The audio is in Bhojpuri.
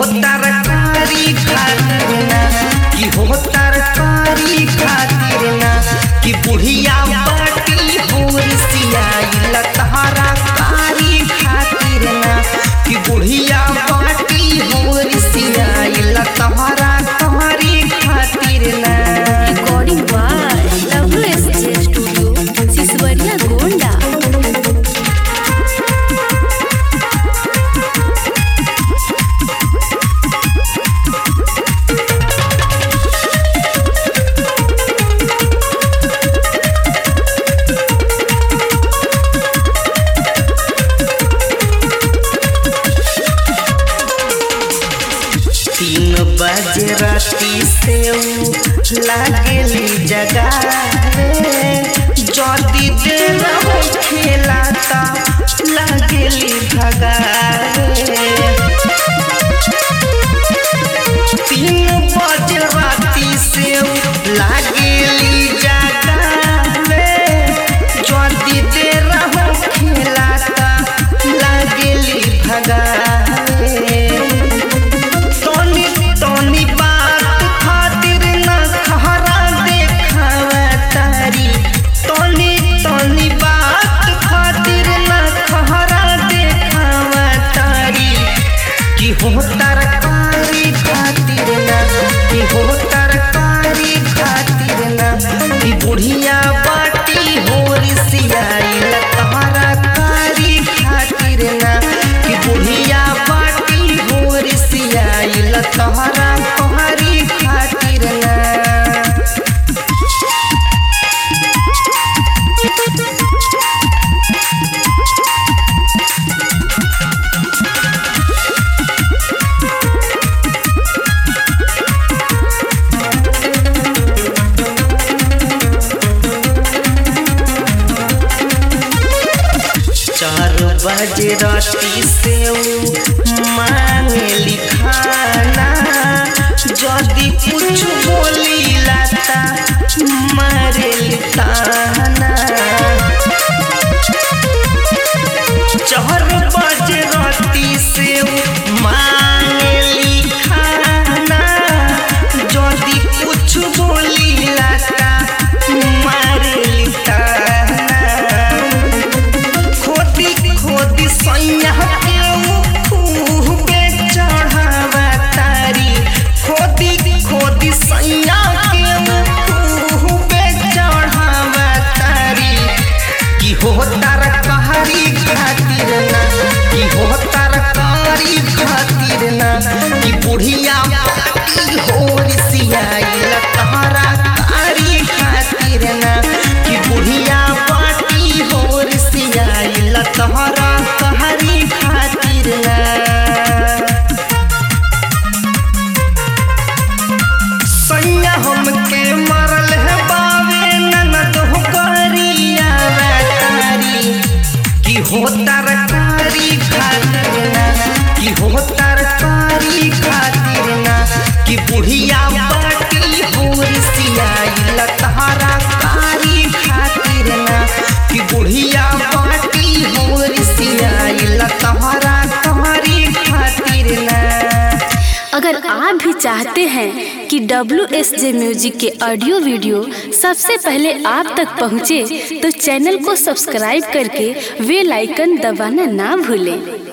तरकारी खातिर ना कि हो तरकारी खातिर ना कि बुढ़िया बाटी होर सियाई लतहरा कारी खातिर ना कि बुढ़िया बाटी होर सियाई लतहरा कारी खातिर ना recording by WSJ studio Siswaria Gonda तीन बजे राती से उ लागेली जगावे जदी देर हो खेला ता लागेली भगावे तीन बजे राती से उ लागेली जगावे जदी देर हो खेला ता लागेली भगावे तोनी तोनी बात खातिर न खहरा देखावा तारी तोनी तोनी बात खातिर न खहरा देखावा तारी कि हो तरकारी खातिर न कि हो तरकारी खातिर न कि बुढ़िया बाटी होर सियाई लतहरा कारी खातिर न कि बुढ़िया बाटी होर सियाई लतहरा तोहरी खातिर न चार बजे राती से उ मांगे खाना जदी कुछ बोली लाता मारे ताना चार बजे राती से उ मांगे खाना जदी कुछ बोली लाता मारे ताना खोदी खोदी सैया के खूबे चढ़ावा तारी खोदी खोदी सैया के खूबे चढ़ावा तारी कि हो तरकारी खातिर ना कि हो तरकारी खातिर ना कि बुढ़िया बाटी होर सियाई लतहरा कारी खातिर ना कि बुढ़िया बाटी होर सियाई लतहरा कहरी खातिर ना सैया हमके मरल है बावे ननद हो करिया तारी कि हो तरकारी खातिर ना कि हो तरकारी खातिर ना कि बुढ़िया बाटी होर सियाई लतहरा कारी खातिर ना कि बुढ़िया बाटी होर सियाई लतहरा कहरी खातिर ना अगर आप भी चाहते हैं कि डब्ल्यू एस जे म्यूजिक के ऑडियो वीडियो सबसे पहले आप तक पहुंचे, तो चैनल को सब्सक्राइब करके बेल आइकन दबाना ना भूलें